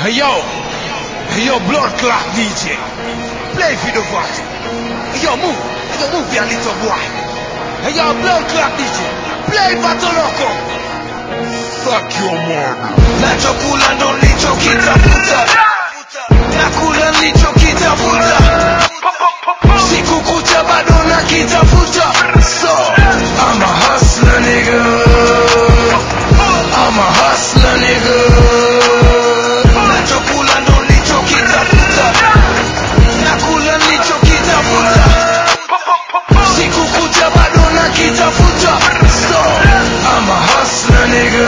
Hey yo, hey yo, blood clot DJ. Play for the boy. Hey yo, move, hey yo, move your little boy. Hey yo, blood clot DJ. Play Battle Loco. Fuck your mother. Nachokula ndo nilichokitafuta. Nakula nilichokitafuta. Siku kucha bado nakitafuta. So, I'm a hustler nigga. I'm a hustler nigga. Nachokula ndo nilichokitafuta. Nakula nilichokitafuta. Siku kucha bado nakitafuta. So, I'm a hustler nigga.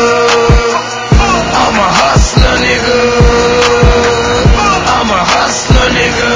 I'm a hustler nigga. I'm a hustler nigga.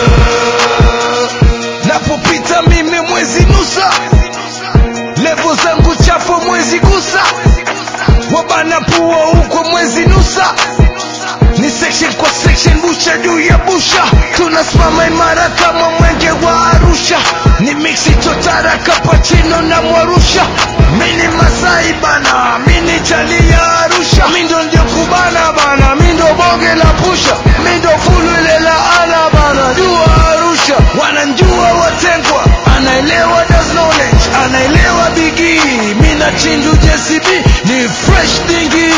Napopita mimi mwezi nusa. Levo zangu chafu mwezi gusa. Wabana pua huko mwezi nusa. Ni section kwa section, busha juu ya busha. Tunasimama imara kama mwenge wa Arusha. Ni mixi chotara kapachino na mwarusha. Mini Masai bana, mini chali ya Arusha. Mindo ndio kubana bana, mindo bonge la pusha. Mindo fulu ile la ala bana, jua Arusha. Wananjua watengwa, anaelewa does knowledge, anaelewa bigii. Mina chindu JCB, ni fresh dingi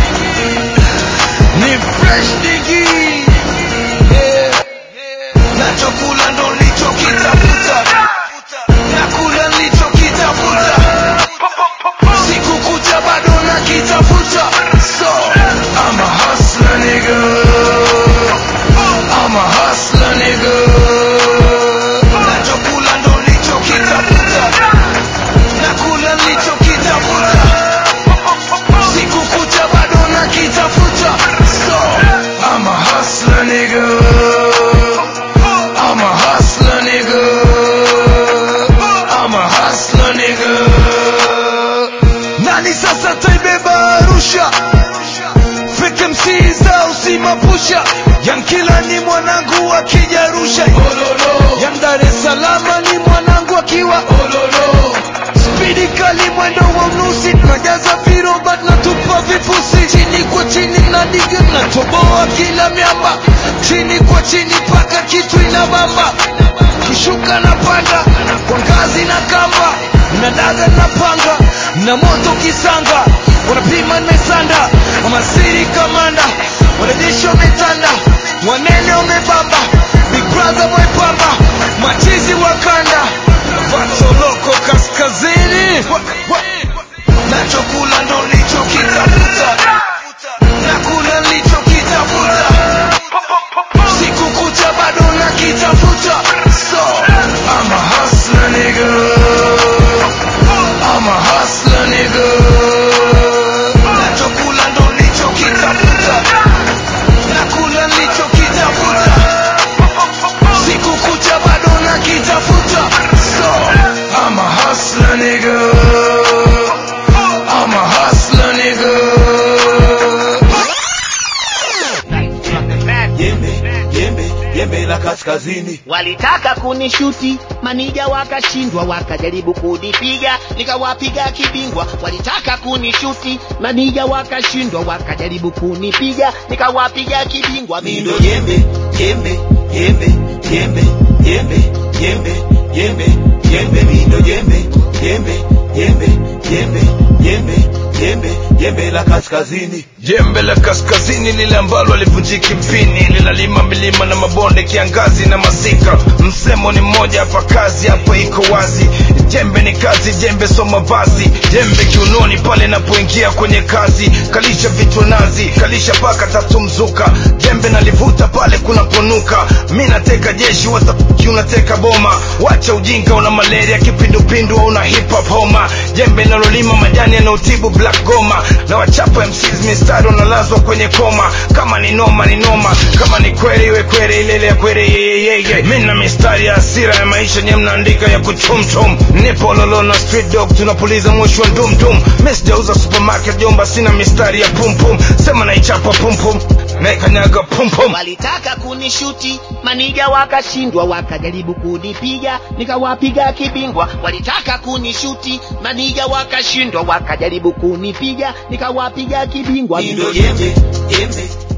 ni fresh digi yeah. nachokula ndo nilichokitafuta nakula nilichokitafuta siku kucha bado nakitafuta so I'm a hustler nigga I'm a hustler nigga nachokula ndo nilichokitafuta nakula nilichokitafuta siku kucha bado nakitafuta so I'm a hustler nigga I'm a hustler nigga I'm a hustler nigga nani sasa taibeba Arusha Fake MCs au si mapusha Yankila ni mwanangu akija Arusha Yang Dar es Salaam ni mwanangu akiwa Spidi kali mwendo wa unusi Najaza viroba natupa vifusi Chini kwa chini na diga natoboa kila miamba Chini kwa chini paka kitu inabamba Kishuka na panda kwa ngazi na kamba na daga na panga na moto kisanga wanapima nimesanda wamasiri kamanda wanajeshi wametanda wanene wamebamba big brother mwepamba machizi wakanda vatoloko kaskazini nachokula ndo nilichokitafuta nakula nilichokitafuta siku kucha bado nakitafuta so I'm a hustler nigga I'm a hustler nigga nachokula ndo nilichokitafuta nakula nilichokitafuta siku kucha bado nakitafuta so I'm a hustler nigga I'm a hustler nigga jembe jembe jembe la kaskazini walitaka kunishuti manija wakashindwa wakajaribu kunipiga nikawapiga kibingwa walitaka kunishuti manija wakashindwa wakajaribu kunipiga nikawapiga kibingwa mindo jembe jembe jembe jembe jembe jembe jembe jembe mindo jembe jembe jembe jembe jembe jembe jembe la kaskazini jembe la kaskazini lile ambalo alivunjiki mpini linalima milima na mabonde kiangazi na masika msemo ni mmoja hapa kazi hapo iko wazi jembe ni kazi jembe soma vazi jembe kiunoni pale napoingia kwenye kazi kalisha vichwa nazi kalisha paka tatu mzuka jembe nalivuta pale kunaponuka mi nateka jeshi watafuki unateka boma wacha ujinga una malaria kipindupindu au una hip hop homa jembe nalolima majani yanaotibu black goma na wachapa MCs mistari wanalazwa kwenye koma kama ni noma ni noma kama ni kweli iwe kweli ilele ya kweli yeyeyeye mi na mistari ya hasira ya maisha nye mnaandika ya kuchumchum nipo lolo na street dog tunapuliza mwisho wa ndumdum mi sijauza supermarket jomba sina mistari ya pumpum sema naichapa pumpum naikanyaga pumpum walitaka kunishuti manija wakashindwa wakajaribu kunipiga nikawapiga kibingwa walitaka kunishuti manija wakashindwa wakajaribu kunipiga nikawapiga kibingwa mindo jembe jembe